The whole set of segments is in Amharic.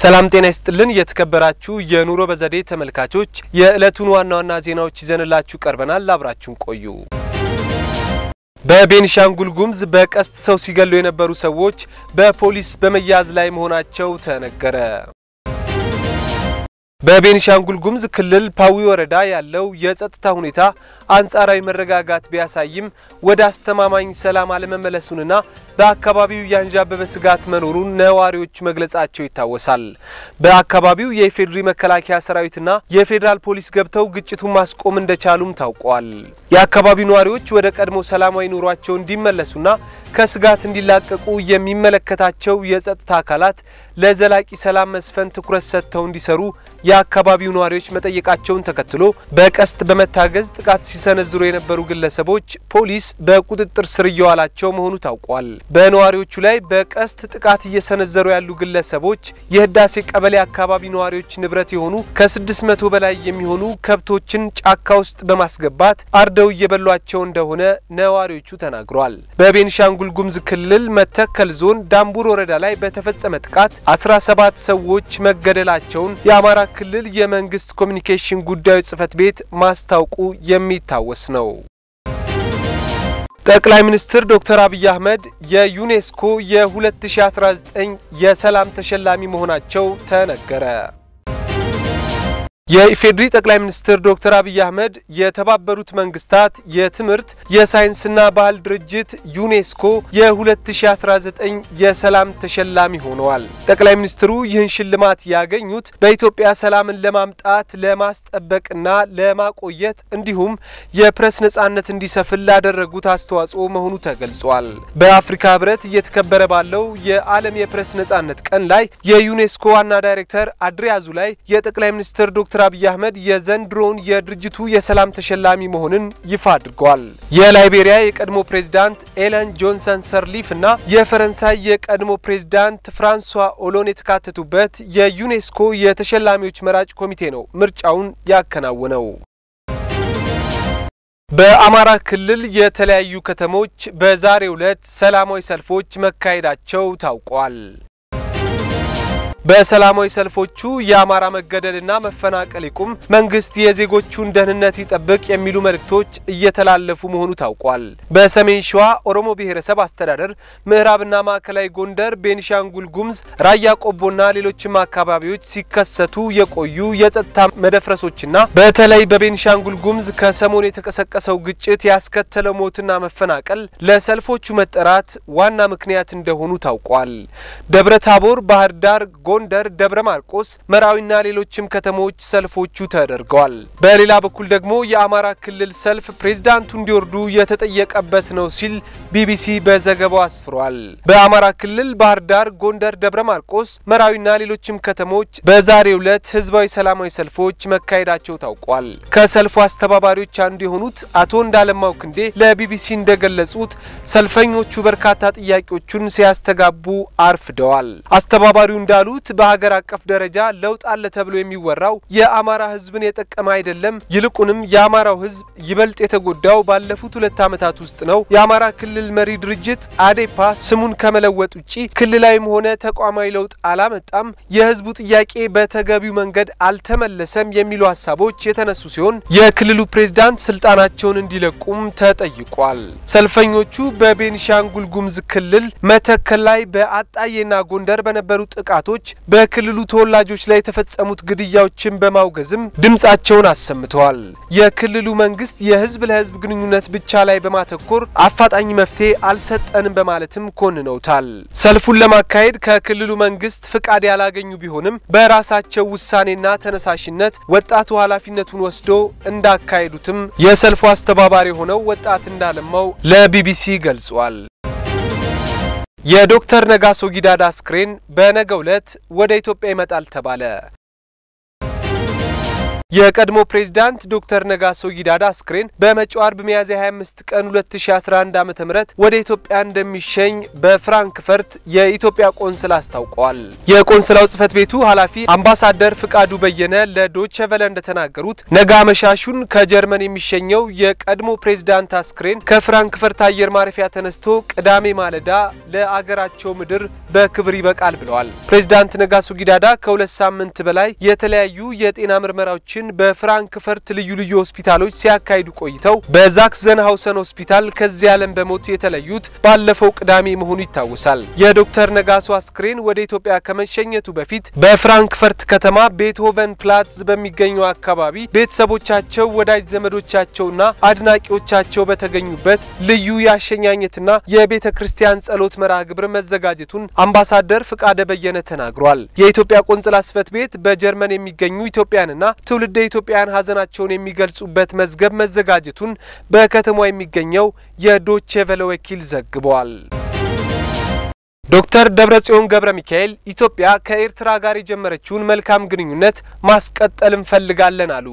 ሰላም ጤና ይስጥልን። የተከበራችሁ የኑሮ በዘዴ ተመልካቾች የዕለቱን ዋና ዋና ዜናዎች ይዘንላችሁ ቀርበናል። አብራችሁን ቆዩ። በቤኒሻንጉል ጉሙዝ በቀስት ሰው ሲገሉ የነበሩ ሰዎች በፖሊስ በመያዝ ላይ መሆናቸው ተነገረ። በቤኒሻንጉል ጉሙዝ ክልል ፓዊ ወረዳ ያለው የጸጥታ ሁኔታ አንጻራዊ መረጋጋት ቢያሳይም ወደ አስተማማኝ ሰላም አለመመለሱንና በአካባቢው ያንዣበበ ስጋት መኖሩን ነዋሪዎች መግለጻቸው ይታወሳል። በአካባቢው የኢፌዴሪ መከላከያ ሰራዊትና የፌዴራል ፖሊስ ገብተው ግጭቱን ማስቆም እንደቻሉም ታውቋል። የአካባቢው ነዋሪዎች ወደ ቀድሞ ሰላማዊ ኑሯቸው እንዲመለሱና ከስጋት እንዲላቀቁ የሚመለከታቸው የጸጥታ አካላት ለዘላቂ ሰላም መስፈን ትኩረት ሰጥተው እንዲሰሩ የአካባቢው ነዋሪዎች መጠየቃቸውን ተከትሎ በቀስት በመታገዝ ጥቃት ሲሰነዝሩ የነበሩ ግለሰቦች ፖሊስ በቁጥጥር ስር እየዋላቸው መሆኑ ታውቋል። በነዋሪዎቹ ላይ በቀስት ጥቃት እየሰነዘሩ ያሉ ግለሰቦች የህዳሴ ቀበሌ አካባቢ ነዋሪዎች ንብረት የሆኑ ከስድስት መቶ በላይ የሚሆኑ ከብቶችን ጫካ ውስጥ በማስገባት አርደው እየበሏቸው እንደሆነ ነዋሪዎቹ ተናግረዋል። በቤኒሻንጉል ጉሙዝ ክልል መተከል ዞን ዳምቡር ወረዳ ላይ በተፈጸመ ጥቃት አስራ ሰባት ሰዎች መገደላቸውን የአማራ ክልል የመንግስት ኮሚኒኬሽን ጉዳዮች ጽህፈት ቤት ማስታወቁ የሚታወስ ነው። ጠቅላይ ሚኒስትር ዶክተር አብይ አህመድ የዩኔስኮ የ2019 የሰላም ተሸላሚ መሆናቸው ተነገረ። የኢፌዴሪ ጠቅላይ ሚኒስትር ዶክተር አብይ አህመድ የተባበሩት መንግስታት የትምህርት የሳይንስና ባህል ድርጅት ዩኔስኮ የ2019 የሰላም ተሸላሚ ሆነዋል። ጠቅላይ ሚኒስትሩ ይህን ሽልማት ያገኙት በኢትዮጵያ ሰላምን ለማምጣት ለማስጠበቅና ለማቆየት እንዲሁም የፕሬስ ነጻነት እንዲሰፍን ላደረጉት አስተዋጽኦ መሆኑ ተገልጿል። በአፍሪካ ህብረት እየተከበረ ባለው የዓለም የፕሬስ ነጻነት ቀን ላይ የዩኔስኮ ዋና ዳይሬክተር አድሪያዙ ላይ የጠቅላይ ሚኒስትር ዶክተር አብይ አህመድ የዘንድሮውን የድርጅቱ የሰላም ተሸላሚ መሆንን ይፋ አድርገዋል። የላይቤሪያ የቀድሞ ፕሬዝዳንት ኤለን ጆንሰን ሰርሊፍ እና የፈረንሳይ የቀድሞ ፕሬዝዳንት ፍራንሷ ኦሎን የተካተቱበት የዩኔስኮ የተሸላሚዎች መራጭ ኮሚቴ ነው ምርጫውን ያከናወነው። በአማራ ክልል የተለያዩ ከተሞች በዛሬው ዕለት ሰላማዊ ሰልፎች መካሄዳቸው ታውቋል። በሰላማዊ ሰልፎቹ የአማራ መገደልና መፈናቀል ይቁም፣ መንግስት የዜጎቹን ደህንነት ይጠብቅ የሚሉ መልእክቶች እየተላለፉ መሆኑ ታውቋል። በሰሜን ሸዋ ኦሮሞ ብሔረሰብ አስተዳደር፣ ምዕራብና ማዕከላዊ ጎንደር፣ ቤኒሻንጉል ጉሙዝ፣ ራያ ቆቦና ሌሎችም አካባቢዎች ሲከሰቱ የቆዩ የጸጥታ መደፍረሶችና በተለይ በቤኒሻንጉል ጉሙዝ ከሰሞኑ የተቀሰቀሰው ግጭት ያስከተለው ሞትና መፈናቀል ለሰልፎቹ መጠራት ዋና ምክንያት እንደሆኑ ታውቋል። ደብረ ታቦር፣ ባህር ዳር ጎንደር፣ ደብረ ማርቆስ፣ መራዊና ሌሎችም ከተሞች ሰልፎቹ ተደርገዋል። በሌላ በኩል ደግሞ የአማራ ክልል ሰልፍ ፕሬዝዳንቱ እንዲወርዱ የተጠየቀበት ነው ሲል ቢቢሲ በዘገባው አስፍሯል። በአማራ ክልል ባህር ዳር፣ ጎንደር፣ ደብረ ማርቆስ፣ መራዊና ሌሎችም ከተሞች በዛሬው ዕለት ህዝባዊ ሰላማዊ ሰልፎች መካሄዳቸው ታውቋል። ከሰልፉ አስተባባሪዎች አንዱ የሆኑት አቶ እንዳለማው ክንዴ ለቢቢሲ እንደገለጹት ሰልፈኞቹ በርካታ ጥያቄዎቹን ሲያስተጋቡ አርፍደዋል። አስተባባሪው እንዳሉት በሀገር አቀፍ ደረጃ ለውጥ አለ ተብሎ የሚወራው የአማራ ህዝብን የጠቀመ አይደለም። ይልቁንም የአማራው ህዝብ ይበልጥ የተጎዳው ባለፉት ሁለት ዓመታት ውስጥ ነው። የአማራ ክልል መሪ ድርጅት አዴፓ ስሙን ከመለወጥ ውጪ ክልላዊም ሆነ ተቋማዊ ለውጥ አላመጣም። የህዝቡ ጥያቄ በተገቢው መንገድ አልተመለሰም የሚሉ ሀሳቦች የተነሱ ሲሆን የክልሉ ፕሬዝዳንት ስልጣናቸውን እንዲለቁም ተጠይቋል። ሰልፈኞቹ በቤኒሻንጉል ጉሙዝ ክልል መተከል ላይ በአጣዬና ጎንደር በነበሩ ጥቃቶች በክልሉ ተወላጆች ላይ የተፈጸሙት ግድያዎችን በማውገዝም ድምጻቸውን አሰምተዋል። የክልሉ መንግስት የህዝብ ለህዝብ ግንኙነት ብቻ ላይ በማተኮር አፋጣኝ መፍትሄ አልሰጠንም በማለትም ኮንነውታል። ሰልፉን ለማካሄድ ከክልሉ መንግስት ፍቃድ ያላገኙ ቢሆንም በራሳቸው ውሳኔና ተነሳሽነት ወጣቱ ኃላፊነቱን ወስዶ እንዳካሄዱትም የሰልፉ አስተባባሪ የሆነው ወጣት እንዳለማው ለቢቢሲ ገልጿል። የዶክተር ነጋሶ ጊዳዳ አስክሬን በነገው ዕለት ወደ ኢትዮጵያ ይመጣል ተባለ። የቀድሞ ፕሬዝዳንት ዶክተር ነጋሶ ጊዳዳ አስክሬን በመጪው አርብ ሚያዝያ 25 ቀን 2011 ዓ.ም ወደ ኢትዮጵያ እንደሚሸኝ በፍራንክፈርት የኢትዮጵያ ቆንስላ አስታውቀዋል። የቆንስላው ጽህፈት ቤቱ ኃላፊ አምባሳደር ፍቃዱ በየነ ለዶቼ ቨለ እንደተናገሩት ነገ አመሻሹን ከጀርመን የሚሸኘው የቀድሞ ፕሬዝዳንት አስክሬን ከፍራንክፈርት አየር ማረፊያ ተነስቶ ቅዳሜ ማለዳ ለአገራቸው ምድር በክብር ይበቃል ብለዋል። ፕሬዝዳንት ነጋሶ ጊዳዳ ከሁለት ሳምንት በላይ የተለያዩ የጤና ምርመራዎችን በፍራንክፈርት ልዩ ልዩ ሆስፒታሎች ሲያካሂዱ ቆይተው በዛክዘንሃውሰን ሆስፒታል ከዚህ ዓለም በሞት የተለዩት ባለፈው ቅዳሜ መሆኑ ይታወሳል። የዶክተር ነጋሶ አስክሬን ወደ ኢትዮጵያ ከመሸኘቱ በፊት በፍራንክፈርት ከተማ ቤትሆቨን ፕላትዝ በሚገኘው አካባቢ ቤተሰቦቻቸው፣ ወዳጅ ዘመዶቻቸውና አድናቂዎቻቸው በተገኙበት ልዩ የአሸኛኘትና የቤተ ክርስቲያን ጸሎት መርሃ ግብር መዘጋጀቱን አምባሳደር ፍቃደ በየነ ተናግሯል። የኢትዮጵያ ቆንጽላ ጽሕፈት ቤት በጀርመን የሚገኙ ኢትዮጵያንና ትውልደ ኢትዮጵያውያን ሀዘናቸውን የሚገልጹበት መዝገብ መዘጋጀቱን በከተማዋ የሚገኘው የዶቼ ቬለ ወኪል ዘግቧል። ዶክተር ደብረጽዮን ገብረ ሚካኤል ኢትዮጵያ ከኤርትራ ጋር የጀመረችውን መልካም ግንኙነት ማስቀጠል እንፈልጋለን አሉ።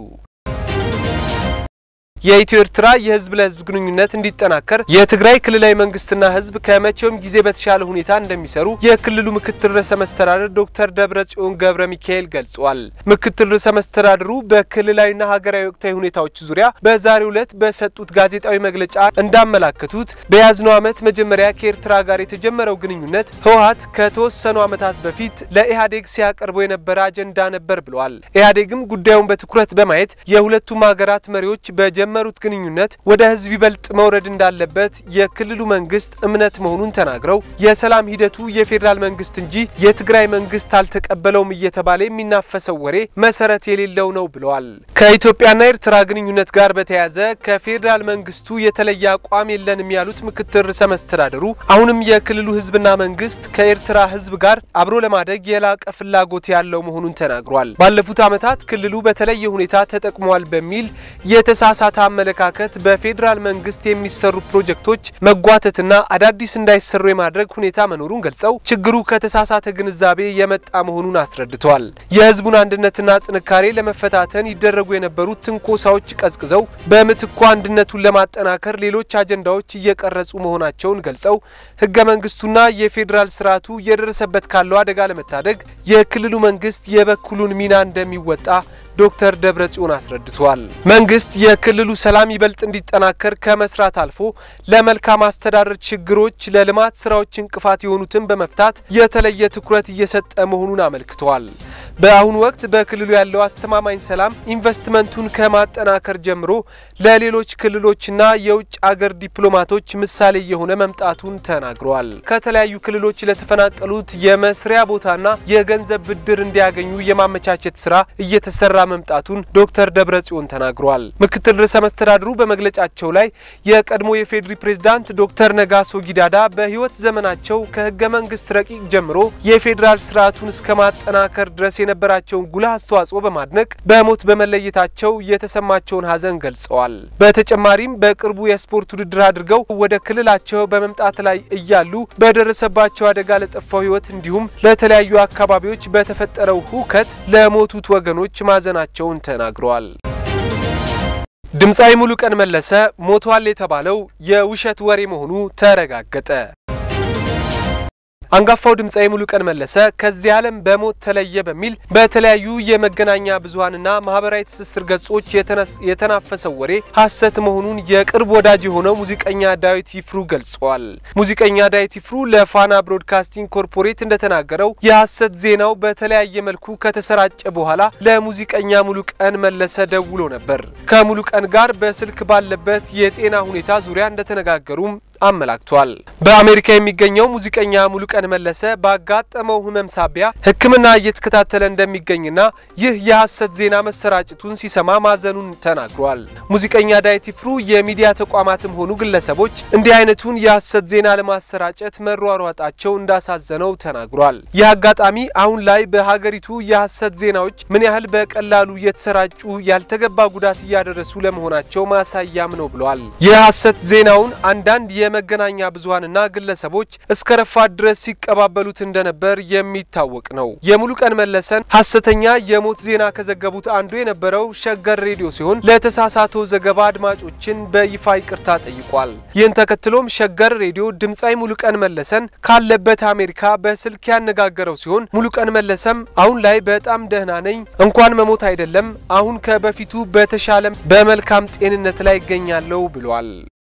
የኢትዮ ኤርትራ የህዝብ ለህዝብ ግንኙነት እንዲጠናከር የትግራይ ክልላዊ መንግስትና ህዝብ ከመቼውም ጊዜ በተሻለ ሁኔታ እንደሚሰሩ የክልሉ ምክትል ርዕሰ መስተዳድር ዶክተር ደብረጽዮን ገብረ ሚካኤል ገልጿል። ምክትል ርዕሰ መስተዳድሩ በክልላዊና ሀገራዊ ወቅታዊ ሁኔታዎች ዙሪያ በዛሬው ዕለት በሰጡት ጋዜጣዊ መግለጫ እንዳመላከቱት በያዝነው ዓመት መጀመሪያ ከኤርትራ ጋር የተጀመረው ግንኙነት ህወሀት ከተወሰኑ ዓመታት በፊት ለኢህአዴግ ሲያቀርበው የነበረ አጀንዳ ነበር ብለዋል። ኢህአዴግም ጉዳዩን በትኩረት በማየት የሁለቱም ሀገራት መሪዎች በጀ መሩት ግንኙነት ወደ ህዝብ ይበልጥ መውረድ እንዳለበት የክልሉ መንግስት እምነት መሆኑን ተናግረው የሰላም ሂደቱ የፌዴራል መንግስት እንጂ የትግራይ መንግስት አልተቀበለውም እየተባለ የሚናፈሰው ወሬ መሰረት የሌለው ነው ብለዋል። ከኢትዮጵያና ኤርትራ ግንኙነት ጋር በተያያዘ ከፌዴራል መንግስቱ የተለየ አቋም የለንም ያሉት ምክትል ርዕሰ መስተዳድሩ አሁንም የክልሉ ህዝብና መንግስት ከኤርትራ ህዝብ ጋር አብሮ ለማደግ የላቀ ፍላጎት ያለው መሆኑን ተናግሯል። ባለፉት ዓመታት ክልሉ በተለየ ሁኔታ ተጠቅሟል በሚል የተሳሳተ አመለካከት በፌዴራል መንግስት የሚሰሩ ፕሮጀክቶች መጓተትና አዳዲስ እንዳይሰሩ የማድረግ ሁኔታ መኖሩን ገልጸው ችግሩ ከተሳሳተ ግንዛቤ የመጣ መሆኑን አስረድተዋል። የህዝቡን አንድነትና ጥንካሬ ለመፈታተን ይደረጉ የነበሩት ትንኮሳዎች ቀዝቅዘው በምትኩ አንድነቱን ለማጠናከር ሌሎች አጀንዳዎች እየቀረጹ መሆናቸውን ገልጸው ህገ መንግስቱና የፌዴራል ስርዓቱ እየደረሰበት ካለው አደጋ ለመታደግ የክልሉ መንግስት የበኩሉን ሚና እንደሚወጣ ዶክተር ደብረጽዮን አስረድተዋል። መንግስት የክልሉ ሰላም ይበልጥ እንዲጠናከር ከመስራት አልፎ ለመልካም አስተዳደር ችግሮች፣ ለልማት ስራዎች እንቅፋት የሆኑትን በመፍታት የተለየ ትኩረት እየሰጠ መሆኑን አመልክተዋል። በአሁኑ ወቅት በክልሉ ያለው አስተማማኝ ሰላም ኢንቨስትመንቱን ከማጠናከር ጀምሮ ለሌሎች ክልሎችና የውጭ አገር ዲፕሎማቶች ምሳሌ የሆነ መምጣቱን ተናግረዋል። ከተለያዩ ክልሎች ለተፈናቀሉት የመስሪያ ቦታና የገንዘብ ብድር እንዲያገኙ የማመቻቸት ስራ እየተሰራ መምጣቱን ዶክተር ደብረጽዮን ተናግረዋል። ምክትል ርዕሰ መስተዳድሩ በመግለጫቸው ላይ የቀድሞ የፌዴሪ ፕሬዝዳንት ዶክተር ነጋሶ ጊዳዳ በህይወት ዘመናቸው ከህገ መንግስት ረቂቅ ጀምሮ የፌዴራል ስርዓቱን እስከ ማጠናከር ድረስ የነበራቸውን ጉልህ አስተዋጽኦ በማድነቅ በሞት በመለየታቸው የተሰማቸውን ሀዘን ገልጸዋል። በተጨማሪም በቅርቡ የስፖርት ውድድር አድርገው ወደ ክልላቸው በመምጣት ላይ እያሉ በደረሰባቸው አደጋ ለጠፋው ህይወት እንዲሁም ለተለያዩ አካባቢዎች በተፈጠረው ሁከት ለሞቱት ወገኖች ማዘናቸውን ተናግረዋል። ድምፃዊ ሙሉቀን መለሰ ሞቷል የተባለው የውሸት ወሬ መሆኑ ተረጋገጠ። አንጋፋው ድምፃዊ ሙሉቀን መለሰ ከዚህ ዓለም በሞት ተለየ በሚል በተለያዩ የመገናኛ ብዙኃንና ማህበራዊ ትስስር ገጾች የተናፈሰው ወሬ ሐሰት መሆኑን የቅርብ ወዳጅ የሆነው ሙዚቀኛ ዳዊት ይፍሩ ገልጿል። ሙዚቀኛ ዳዊት ይፍሩ ለፋና ብሮድካስቲንግ ኮርፖሬት እንደተናገረው የሐሰት ዜናው በተለያየ መልኩ ከተሰራጨ በኋላ ለሙዚቀኛ ሙሉቀን መለሰ ደውሎ ነበር። ከሙሉቀን ጋር በስልክ ባለበት የጤና ሁኔታ ዙሪያ እንደተነጋገሩም አመላክቷል። በአሜሪካ የሚገኘው ሙዚቀኛ ሙሉቀን መለሰ ባጋጠመው ሕመም ሳቢያ ሕክምና እየተከታተለ እንደሚገኝና ይህ የሐሰት ዜና መሰራጨቱን ሲሰማ ማዘኑን ተናግሯል። ሙዚቀኛ ዳዊት ይፍሩ የሚዲያ ተቋማትም ሆኑ ግለሰቦች እንዲህ አይነቱን የሐሰት ዜና ለማሰራጨት መሯሯጣቸው እንዳሳዘነው ተናግሯል። ይህ አጋጣሚ አሁን ላይ በሀገሪቱ የሐሰት ዜናዎች ምን ያህል በቀላሉ እየተሰራጩ ያልተገባ ጉዳት እያደረሱ ለመሆናቸው ማሳያም ነው ብለዋል። የሐሰት ዜናውን አንዳንድ የመገናኛ ብዙኃንና ግለሰቦች እስከ ረፋድ ድረስ ሲቀባበሉት እንደነበር የሚታወቅ ነው። የሙሉቀን መለሰን ሐሰተኛ የሞት ዜና ከዘገቡት አንዱ የነበረው ሸገር ሬዲዮ ሲሆን ለተሳሳተው ዘገባ አድማጮችን በይፋ ይቅርታ ጠይቋል። ይህን ተከትሎም ሸገር ሬዲዮ ድምፃዊ ሙሉቀን መለሰን ካለበት አሜሪካ በስልክ ያነጋገረው ሲሆን ሙሉቀን መለሰም አሁን ላይ በጣም ደህና ነኝ፣ እንኳን መሞት አይደለም አሁን ከበፊቱ በተሻለ በመልካም ጤንነት ላይ ይገኛለሁ ብሏል።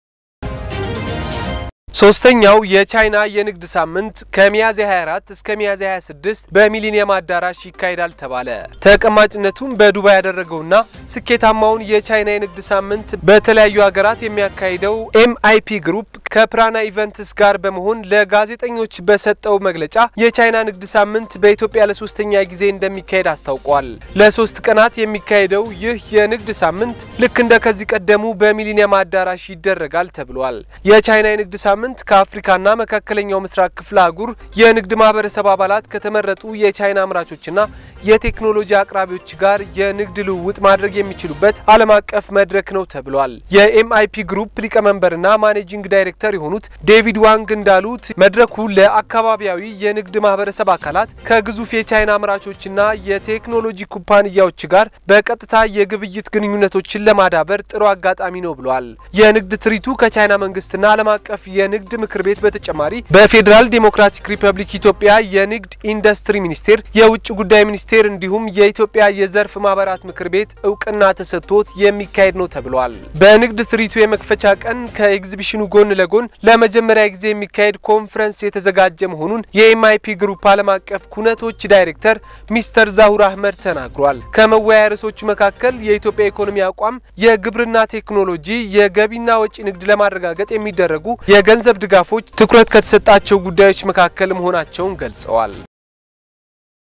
ሶስተኛው የቻይና የንግድ ሳምንት ከሚያዝያ 24 እስከ ሚያዝያ 26 በሚሊኒየም አዳራሽ ይካሄዳል ተባለ። ተቀማጭነቱን በዱባይ ያደረገውና ስኬታማውን የቻይና የንግድ ሳምንት በተለያዩ ሀገራት የሚያካሂደው ኤምአይፒ ግሩፕ ከፕራና ኢቨንትስ ጋር በመሆን ለጋዜጠኞች በሰጠው መግለጫ የቻይና ንግድ ሳምንት በኢትዮጵያ ለሶስተኛ ጊዜ እንደሚካሄድ አስታውቋል። ለሶስት ቀናት የሚካሄደው ይህ የንግድ ሳምንት ልክ እንደ ከዚህ ቀደሙ በሚሊኒየም አዳራሽ ይደረጋል ተብሏል። የቻይና የንግድ ሳምንት ከአፍሪካና መካከለኛው ምስራቅ ክፍለ አህጉር የንግድ ማህበረሰብ አባላት ከተመረጡ የቻይና አምራቾችና የቴክኖሎጂ አቅራቢዎች ጋር የንግድ ልውውጥ ማድረግ የሚችሉበት ዓለም አቀፍ መድረክ ነው ተብሏል። የኤምአይፒ ግሩፕ ሊቀመንበርና ማኔጂንግ ዳይሬክተር የሆኑት ዴቪድ ዋንግ እንዳሉት መድረኩ ለአካባቢያዊ የንግድ ማህበረሰብ አካላት ከግዙፍ የቻይና አምራቾችና የቴክኖሎጂ ኩባንያዎች ጋር በቀጥታ የግብይት ግንኙነቶችን ለማዳበር ጥሩ አጋጣሚ ነው ብሏል። የንግድ ትርኢቱ ከቻይና መንግስትና ዓለም አቀፍ የንግድ ምክር ቤት በተጨማሪ በፌዴራል ዴሞክራቲክ ሪፐብሊክ ኢትዮጵያ የንግድ ኢንዱስትሪ ሚኒስቴር፣ የውጭ ጉዳይ ሚኒስቴር እንዲሁም የኢትዮጵያ የዘርፍ ማህበራት ምክር ቤት እውቅና ተሰጥቶት የሚካሄድ ነው ተብሏል። በንግድ ትርኢቱ የመክፈቻ ቀን ከኤግዚቢሽኑ ጎን ለጎን ለመጀመሪያ ጊዜ የሚካሄድ ኮንፈረንስ የተዘጋጀ መሆኑን የኤምአይፒ ግሩፕ ዓለም አቀፍ ኩነቶች ዳይሬክተር ሚስተር ዛሁር አህመድ ተናግሯል። ከመወያያ ርዕሶቹ መካከል የኢትዮጵያ ኢኮኖሚ አቋም፣ የግብርና ቴክኖሎጂ፣ የገቢና ወጪ ንግድ ለማረጋገጥ የሚደረጉ የገንዘብ ድጋፎች ትኩረት ከተሰጣቸው ጉዳዮች መካከል መሆናቸውን ገልጸዋል።